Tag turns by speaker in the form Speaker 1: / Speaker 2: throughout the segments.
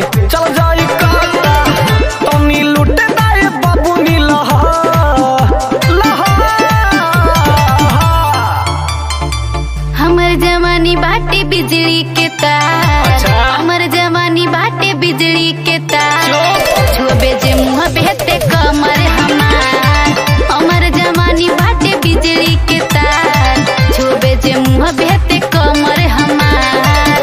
Speaker 1: के चल जाई काटा तनी लुटे दाए बाबू नी लहा लहा
Speaker 2: हमर जवानी बाटे बिजली के तार
Speaker 1: अच्छा।
Speaker 2: हमर जवानी बाटे बिजली के तार
Speaker 1: चुप।
Speaker 2: छुबे जे मुंह बेहते कमर हमार हमर जवानी बाटे बिजली के तार छुबे जे मुंह बेहते कमर हमार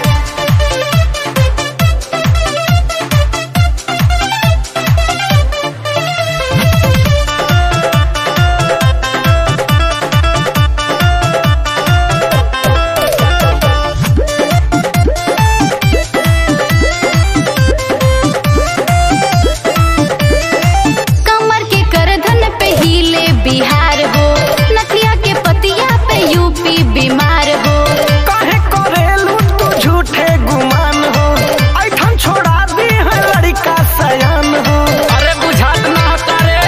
Speaker 2: कमर के करधन पे हिले बिहार हो नथिया के पतिया पे यूपी बीमार हो
Speaker 1: काहे करेलू तू झूठे गुमान हो ऐठन छोड़ा दी है लड़का सयान हो अरे बुझात ना तारे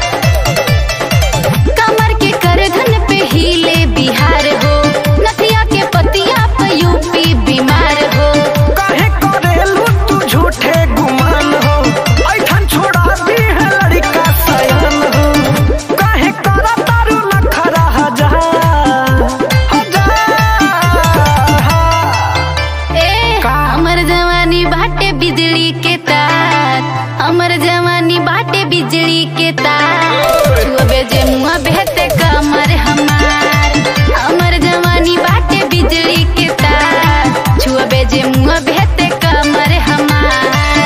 Speaker 2: कमर के करधन पे हिले बिहार हो नथिया के पतिया पे यूपी बीमार हो
Speaker 1: काहे करेलू तू झूठे गुमान हो ऐठन छोड़ा दी है लड़का सयान हो काहे करा तारू नखरा हजार हजार
Speaker 2: ए
Speaker 1: का?
Speaker 2: हमर जवानी बाटे बिजली के तार हमर जवानी बाटे बिजली के तार छुबे जे मुंह बेहते कमर हमार हमर जवानी बाटे बिजली के तार छुबे जे मुंह बेहते कमर हमार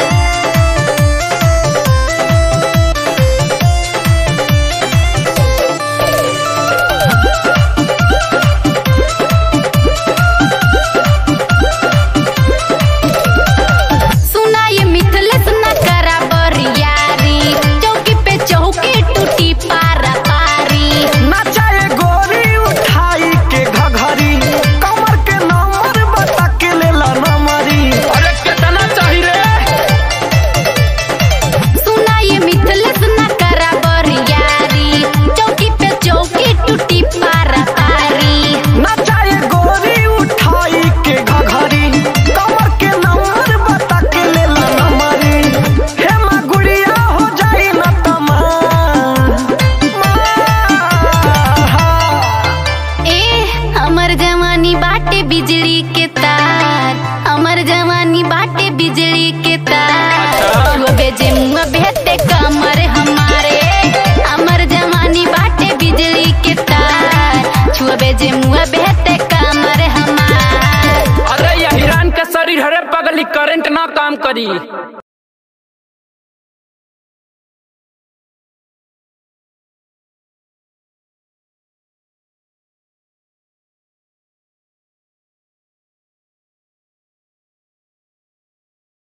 Speaker 2: सुना ये मिथलेस न करा बरियारी चौकी पे चौकी टूटी पारा पारी
Speaker 1: नचाए गोरी उठाई के घघरी कमर के नंबर बता के लेला नमरी अरे कितना चाहिए रे
Speaker 2: सुना ये मिथलेस न करा बरियारी चौकी पे चौकी टूटी पारा पारी
Speaker 1: नचाए गोरी उठाई के घघरी कमर के नंबर बता के लेला नमरी हे माँ गुड़िया हो जाई न तमा
Speaker 2: ए हमर जवानी बाटे बिजली के तार हमर जवानी बाटे बिजली के तार छुबे जे मुंह बेहते कमर हमारे हमर जवानी बाटे बिजली के तार छुबे जे मुंह बेहते कमर हमार
Speaker 3: अरे ये हिरान के शरीर हरे पगली करंट ना काम करी